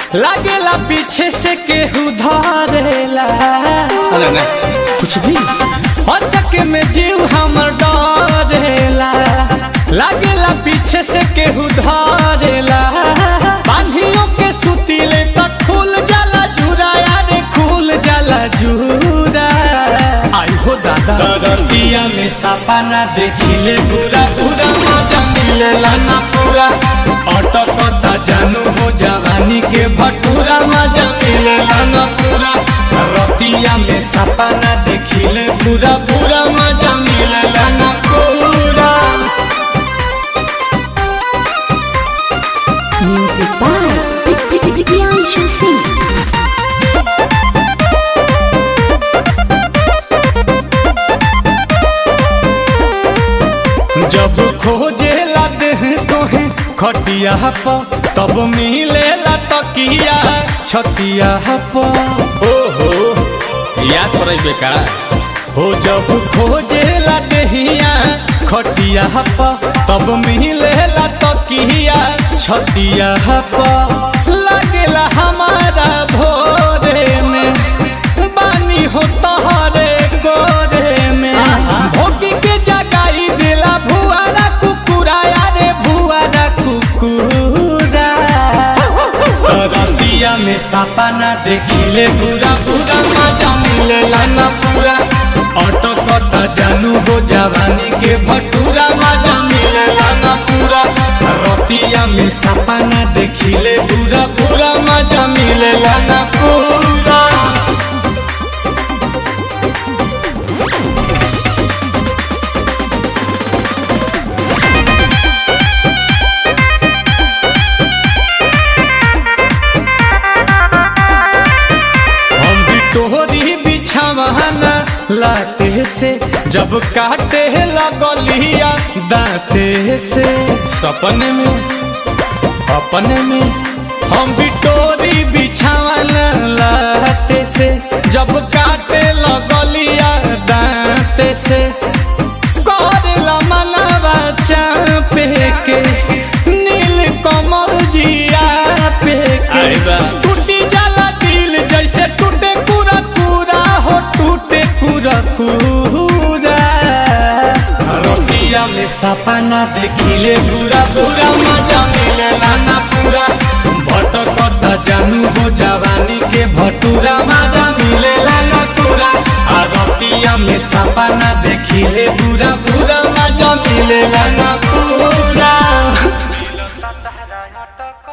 लागेला पीछे से केहू धरेला अरे ना कुछ भी अचक में जीव हमर डरेला लागेला पीछे से केहू धरेला बांधियों के सुतीले तक खुल जाला जूरा यारे खुल जाला जूरा आई हो दादा दरतिया में सपना देखिले पूरा पूरा मजा मिलेला ना पूरा अटकता जानू हो जवानी के भटूरा मजा मिलेला ना पूरा रतिया में सपना देखिले पूरा पूरा मजा मिलेला ना पूरा Music by Priyanshu Singh. जब खोजेला देह तोहे खटिया प तब मिलेला तकिया छतिया प ओहो याद पड़े बेका हो जब खोजेला देहिया खटिया प तब मिलेला तकिया छतिया प लागेला हमारा भोरे में बानी हो तहरे गोरे में भोगी के जगाई दिला भुआरा कुकुरा यारे भुआरा कुकुरा रतिया में सपना देखिले पूरा पूरा मजा मिलेला ना पूरा अटकता जानू हो जवानी के भटूरा मजा मिलेला ना पूरा रतिया में सपना देखिले पूरा पूरा मजा मिलेला ना पूरा हम भी तोहरी बिछावाना लाते से जब काटे लगलिया दाते से सपने में अपने में हम भी तोरी बिछावाना लाते से जब काटे लगलिया दाते से करेला मनवा चापे के नील कमल जिया पे के टूटी जाला दिल जैसे टूटे पूरा पूरा हो टूटे पूरा पूरा रोटिया में सपना देखिले पूरा पूरा मजा मिलेला ना पूरा भटकता जानू हो जवानी के भटूरा मजा मिलेला ना पूरा आ रतिया में सपना देखिले पूरा पूरा मजा मिलेला ना पूरा